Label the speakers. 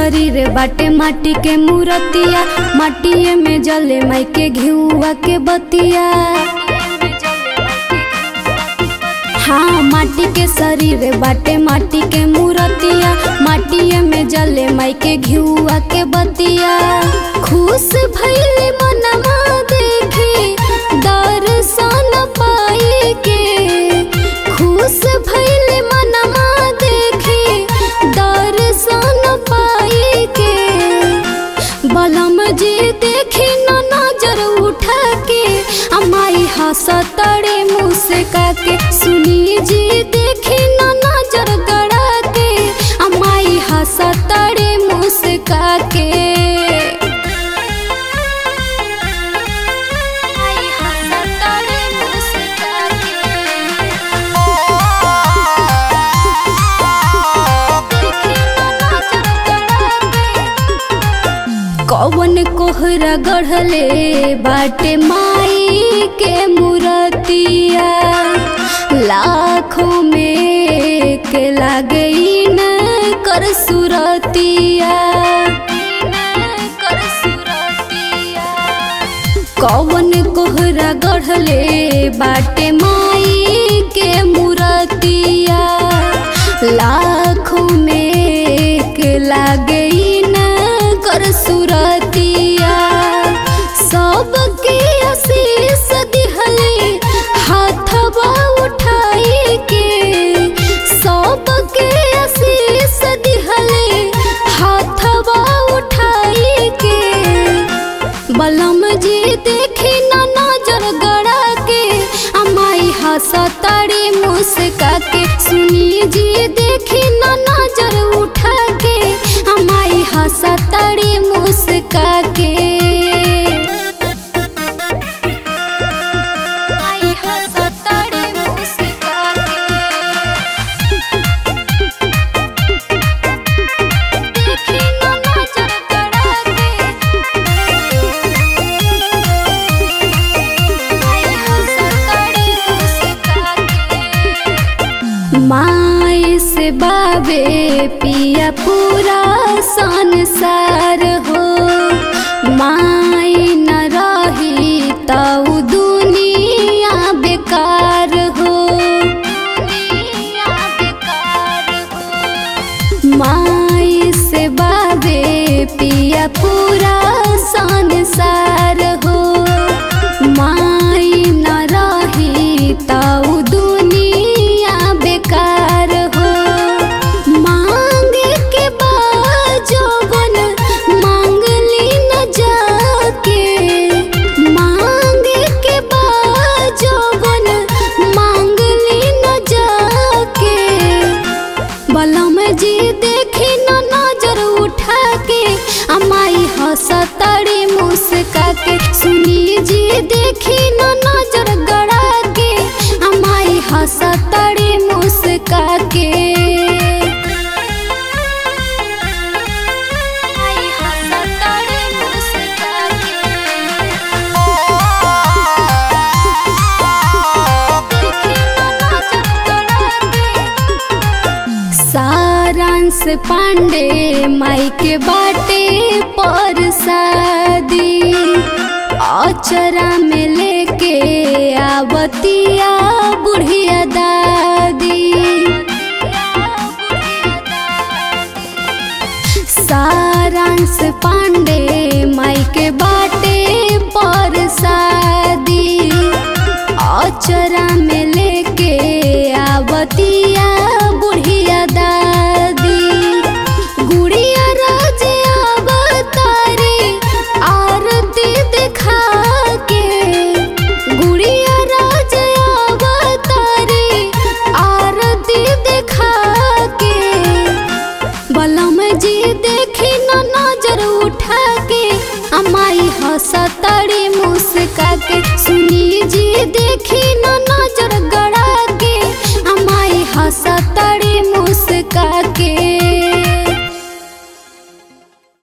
Speaker 1: शरीर बाटे माटी के मूरतिया माटिए में जले माई के घिउआ के बतिया हाँ माटी के शरीर बाटे माटी के मूरतिया माटिए में जले माई के घिउआ के बतिया खुश भइले मनवा देखे दर्शन पाई के खुश भइले मनवा देखे दर्शन पाई के बलम जी देखी न नजर उठा के अमाई हंसतड़े मुँह से काके सुनी जी देखी न नजर गड़ा के अमाई हंसतड़े मुँह से काके अमाई हंसतड़े मुँह से कौन कोहरा गढ़ले बाटे माई के मूरतिया लाखों में के लागई न कर सुरतिया कर सुरतिया कौन कोहरा गढ़ले बाटे माई के मूरतिया लाखों में के लागई न कर सुरतिया सबके आशीष दिहले हाथवा उठाई के सबके आशीष दिहले हाथवा उठाई के बलम जी देखी न नजर गड़ा के अमाई हंसतड़ी मुस्का के सुनी जी देखी न नजर उठा के अमाई हंसतड़ी मुस्का के अमाई हंसतड़ी मुस्का के देखी न नजर गड़ा के माई से बाबे पिया पूरा संसार हो माई न रही तऊ दुनिया बेकार हो माई से बाबे पिया पूरा संसार हो माई न रही तऊ दुनिया बेकार हो मांगे के बाजोबन मांगली न जाके मांगे के बाजोबन मांगली न जाके बलम जी देखी न नजर उठा के अमाई हंसतड़ी मुस्का के सुनी जी देखी न नजर गड़ा के अमाई हंसतड़ी मुस्का के अमाई हंसतड़ी मुस्का के देखी न नजर गड़ा के सारांश पांडे माई के बाटे पर शादी अचरा में लेके आवतिया बुढ़िया दादी सारांश पांडे माई के बाटे पर शादी अचरा में लेके आवतिया बुढ़िया दादी गुड़िया राजे अवतारे आरती दिखा के गुड़िया राजे अवतारे आरती दिखा के बलम जी देखी न नजर उठा के अमाई हंसतड़ी